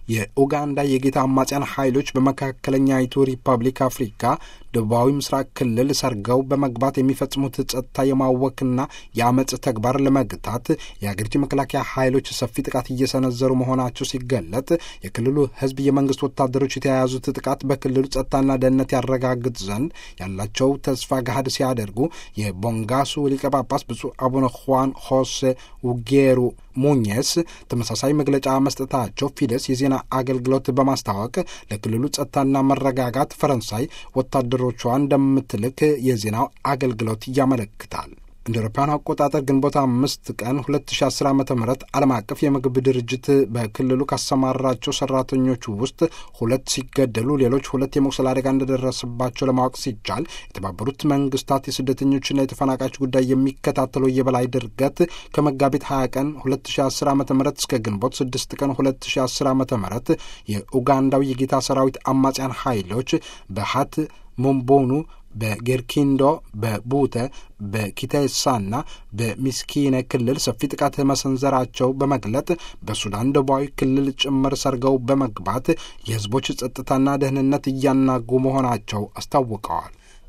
የኡጋንዳ የጌታ አማጽያን ኃይሎች በመካከለኛይቱ ሪፐብሊክ አፍሪካ ደቡባዊ ምስራቅ ክልል ሰርገው በመግባት የሚፈጽሙት ጸጥታ የማወክና የአመፅ ተግባር ለመግታት የአገሪቱ የመከላከያ ኃይሎች ሰፊ ጥቃት እየሰነዘሩ መሆናቸው ሲገለጥ የክልሉ ሕዝብ የመንግስት ወታደሮች የተያያዙት ጥቃት በክልሉ ጸጥታና ደህንነት ያረጋግጥ ዘንድ ያላቸው ተስፋ ገሃድ ሲያደርጉ የቦንጋሱ ሊቀ ጳጳስ ብፁዕ አቡነ ሁዋን ሆሴ ውጌሩ ሙኘስ ተመሳሳይ መግለጫ መስጠታቸው ፊደስ የዜና አገልግሎት በማስታወቅ ለክልሉ ጸጥታና መረጋጋት ፈረንሳይ ወታደሮቿ እንደምትልክ የዜናው አገልግሎት ያመለክታል። እንደ አውሮፓውያን አቆጣጠር ግንቦት አምስት ቀን 2010 ዓ ም ዓለም አቀፍ የምግብ ድርጅት በክልሉ ካሰማራቸው ሰራተኞች ውስጥ ሁለት ሲገደሉ ሌሎች ሁለት የመቁሰል አደጋ እንደደረሰባቸው ለማወቅ ሲቻል የተባበሩት መንግስታት የስደተኞችና የተፈናቃዮች ጉዳይ የሚከታተለው የበላይ ድርገት ከመጋቢት 20 ቀን 2010 ዓ ም እስከ ግንቦት 6 ቀን 2010 ዓ ም የኡጋንዳው የጌታ ሰራዊት አማጽያን ኃይሎች በሀት ሞምቦኑ በጌርኪንዶ በቡተ በኪቴሳና በሚስኪነ ክልል ሰፊ ጥቃት መሰንዘራቸው በመግለጥ በሱዳን ደቡባዊ ክልል ጭምር ሰርገው በመግባት የህዝቦች ጸጥታና ደህንነት እያናጉ መሆናቸው አስታውቀዋል።